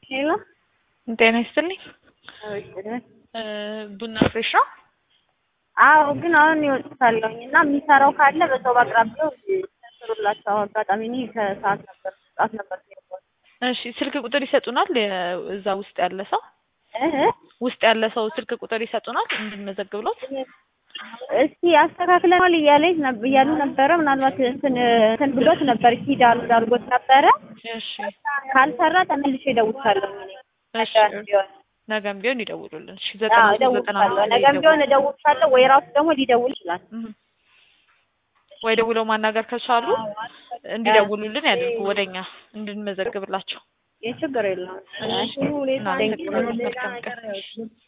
ሄሎ ጤና ይስጥልኝ። እ ቡና ፍሬሽ ነው? አዎ፣ ግን አሁን ይወጥታለሁኝ እና የሚሰራው ካለ በሰው በአቅራቢያው ስሩላቸው። አጋጣሚ እኔ ከሰዓት ነበር ሰዓት ነበር የሄድኩት። እሺ ስልክ ቁጥር ይሰጡናል? እዛ ውስጥ ያለ ሰው እህ ውስጥ ያለ ሰው ስልክ ቁጥር ይሰጡናል እንድንመዘግብሎት? እስቲ አስተካክለናል እያለኝ ነበር እያሉ ነበረ። ምናልባት እንትን እንትን ብሎት ነበር ሂድ አሉ አድርጎት ነበረ። እሺ ካልሰራ ተመልሼ እደውልሻለሁ። እኔ እሺ ነገም ቢሆን ነገም ቢሆን ይደውሉልን። እሺ አዎ ዘጠና ሶስት ዘጠና እደውልሻለሁ። አምስት ላይ ነገም ቢሆን ይደውሉ። እደውልሻለሁ ወይ ራሱ ደግሞ ሊደውል ይችላል። እህ ወይ ደውለው ማናገር ከቻሉ እንዲደውሉልን ያድርጉ ወደኛ እንድንመዘግብላቸው። ይህ ችግር የለውም። እሺ እናመሰግናለን። መልካም ቀን።